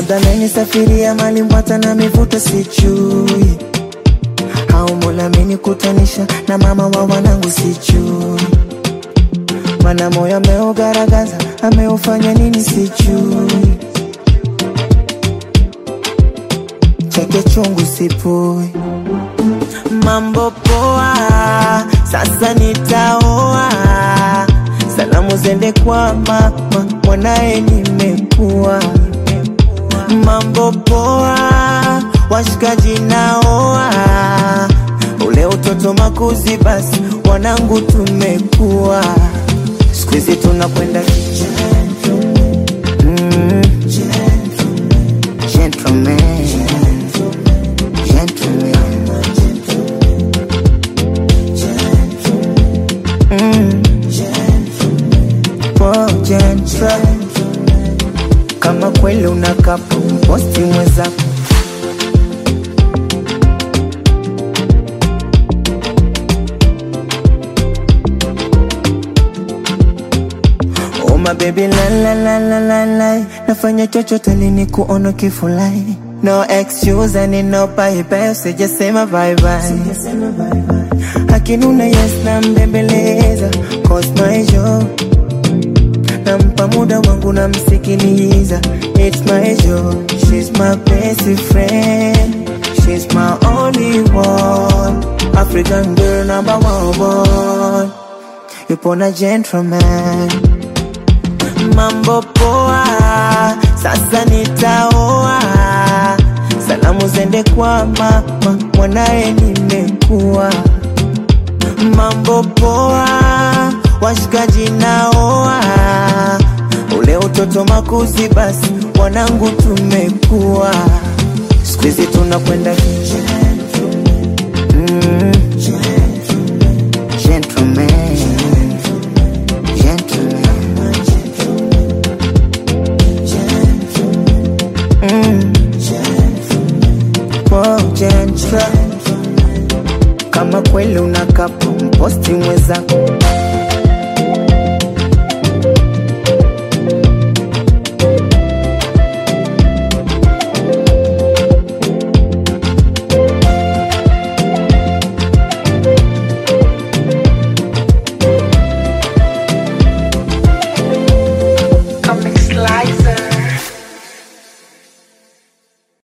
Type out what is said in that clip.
labda amenisafiria mali mbwata na mivuto sijui, au Mola amenikutanisha na mama wa wanangu sijui, mana moyo ameugaragaza ameufanya nini sijui, cheke chungu sipui mambo poa, sasa nitaoa. Salamu zende kwa mama, mwanaye nimekuwa. Mambo poa, washikaji naoa. Ule utoto makuzi, basi wanangu tumekuwa. Siku hizi tunakwenda gentleman, mm, gentleman, gentleman. Oh, gentle. Kama kweli unakapo posti mwenzako Oh my baby la la la la la la Nafanya chochote lini kuona kifulai No excuse and no bye bye Sijasema bye bye Akinuna yes na mbembeleza Cause my job nampa muda wangu namsikiliza It's my joy, she's my best friend She's my only one African girl number one Yupo na gentleman Mambo poa, sasa nitaoa Salamu zende kwa mama, mwanaye nimekuwa Mambo poa, washikaji naoa Ule utoto makuzi, basi wanangu tumekuwa Siku hizi tunakwenda mm, gentleman, gentleman. Mm, oh, gentle. Kama kweli unakapo mposti mwenzako